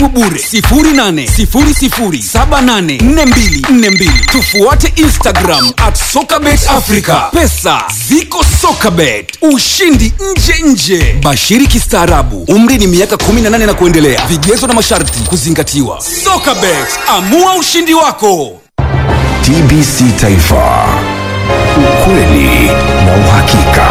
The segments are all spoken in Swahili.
simu bure 0800784242 tufuate instagram at sokabet africa pesa ziko sokabet ushindi nje nje bashiri kistaarabu umri ni miaka 18 na kuendelea vigezo na masharti kuzingatiwa sokabet amua ushindi wako TBC Taifa, ukweli na uhakika.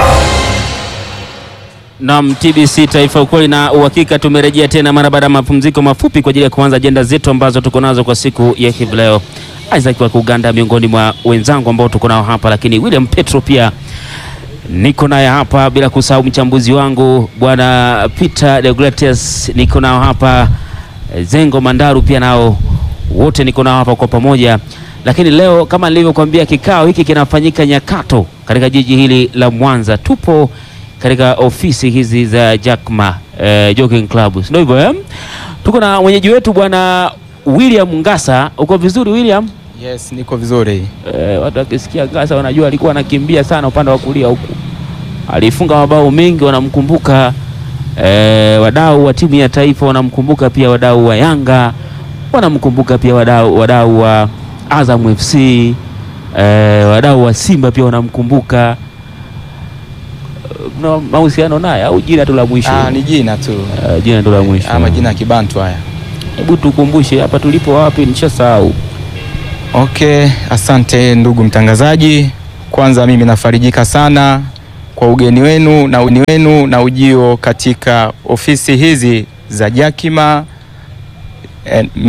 Naam, TBC Taifa, ukweli na uhakika. Tumerejea tena mara baada ya mapumziko mafupi kwa ajili ya kuanza ajenda zetu ambazo tuko nazo kwa siku ya hivi leo. Isaac wa Uganda miongoni mwa wenzangu ambao tuko nao hapa, lakini William Petro pia niko naye hapa, bila kusahau mchambuzi wangu bwana Peter Deogratias niko nao hapa, Zengo Mandaru pia nao wote niko nao hapa kwa pamoja. Lakini leo kama nilivyokuambia, kikao hiki kinafanyika Nyakato katika jiji hili la Mwanza. Tupo katika ofisi hizi za Jackma eh, Jogging Club, ndio hivyo eh? Tuko na mwenyeji wetu bwana William Ngasa. Uko vizuri William? Yes, niko vizuri. Eh, watu wakisikia Ngasa wanajua alikuwa anakimbia sana upande wa kulia huku, alifunga mabao mengi, wanamkumbuka eh, wadau wa timu ya taifa wanamkumbuka pia, wadau wa Yanga wanamkumbuka pia, wadau wadau wa Azam FC eh, wadau wa Simba pia wanamkumbuka. Eh, Mna mahusiano naye au jina tu la mwisho? Ah, ni jina tu. Eh, jina tu la mwisho. Ah, majina ya Kibantu haya. Hebu tukumbushe hapa tulipo wapi, nishasahau. Okay, asante ndugu mtangazaji. Kwanza mimi nafarijika sana kwa ugeni wenu na ugeni wenu na ujio katika ofisi hizi za Jakima eh,